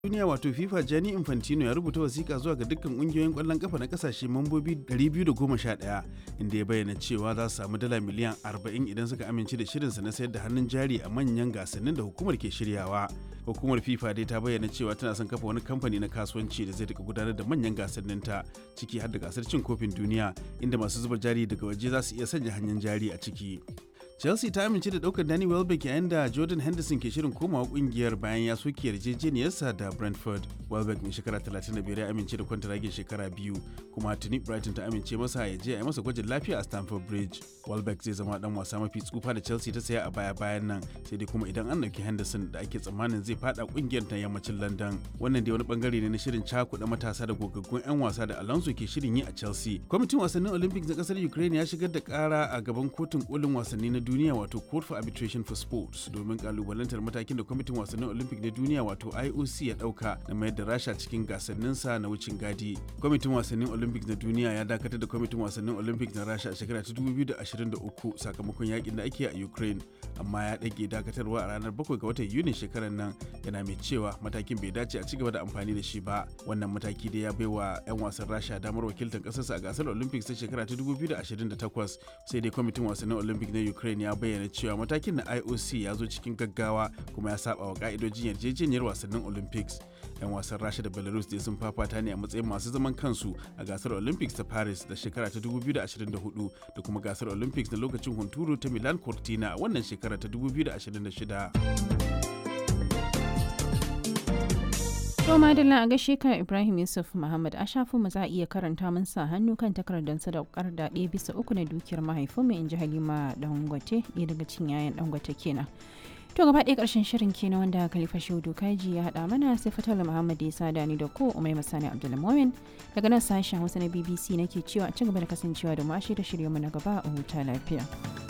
duniya wato FIFA Gianni Infantino ya rubuta wasiƙa zuwa ga dukkan ƙungiyoyin ƙwallon ƙafa na ƙasashe mambobi 211 inda ya bayyana cewa za su samu dala miliyan 40 idan suka amince da shirinsa na sayar da hannun jari a manyan gasannin da hukumar ke shiryawa. Hukumar FIFA dai ta bayyana cewa tana son kafa wani kamfani na kasuwanci da zai rika gudanar da manyan gasannin ta ciki har da gasar cin kofin duniya inda masu zuba jari daga waje za su iya sanya hannun jari a ciki. chelsea ta amince da daukar danny welbeck yayin da jordan henderson ke shirin komawa kungiyar bayan ya soke yarjejeniyarsa da brentford welbeck mai shekara 35 ya amince da kwantaragin shekara biyu kuma tuni brighton ta amince masa ya je a yi masa gwajin lafiya a stamford bridge welbeck zai zama dan wasa mafi tsufa da chelsea ta saya a baya bayan nan sai dai kuma idan an dauki henderson da ake tsammanin zai fada kungiyar ta yammacin london wannan dai wani bangare ne na shirin cakuɗa matasa da gogaggun 'yan wasa da alonso ke shirin yi a chelsea kwamitin wasannin olympics na kasar ukraine ya shigar da kara a gaban kotun kolin wasanni na duniya wato court for arbitration for sports domin kalubalantar matakin da kwamitin wasannin olympic na duniya wato ioc ya dauka na mayar da rasha cikin gasanninsa na wucin gadi kwamitin wasannin olympic na duniya ya dakatar da kwamitin wasannin olympic na rasha a shekara ta 2023 sakamakon yakin da ake a ukraine amma ya dage dakatarwa a ranar 7 ga watan yunin shekarar nan yana mai cewa matakin bai dace a cigaba da amfani da shi ba wannan mataki da ya baiwa 'yan wasan rasha damar wakiltar kasarsa a gasar olympics ta shekara ta 2028 sai dai kwamitin wasannin olympic na ukraine ya bayyana cewa matakin na IOC ya zo cikin gaggawa kuma ya saba wa ka'idojin yarjejeniyar wasannin Olympics. 'Yan wasan Rasha da Belarus dai sun fafata ne a matsayin masu zaman kansu a gasar Olympics ta Paris da shekara ta 2024 da kuma gasar Olympics na lokacin hunturu ta Milan Cortina a wannan shekara ta 2026. To madalla a gaishe ka Ibrahim Yusuf Muhammad a shafin mu za a iya karanta mun sa hannu kan takardar sadaukar da ɗaya bisa uku na dukiyar mahaifinmu in ji Halima Dangote ɗaya daga cikin yayan Dangote kenan. To gaba ɗaya ƙarshen shirin kenan wanda Khalifa Shehu Kaji ya haɗa mana sai Fatala Muhammad ya sada ni da ko Umai Masani Abdulmumin daga nan sashen Hausa na BBC nake cewa a ci gaba da kasancewa da mu a shirye-shiryenmu na gaba a huta lafiya.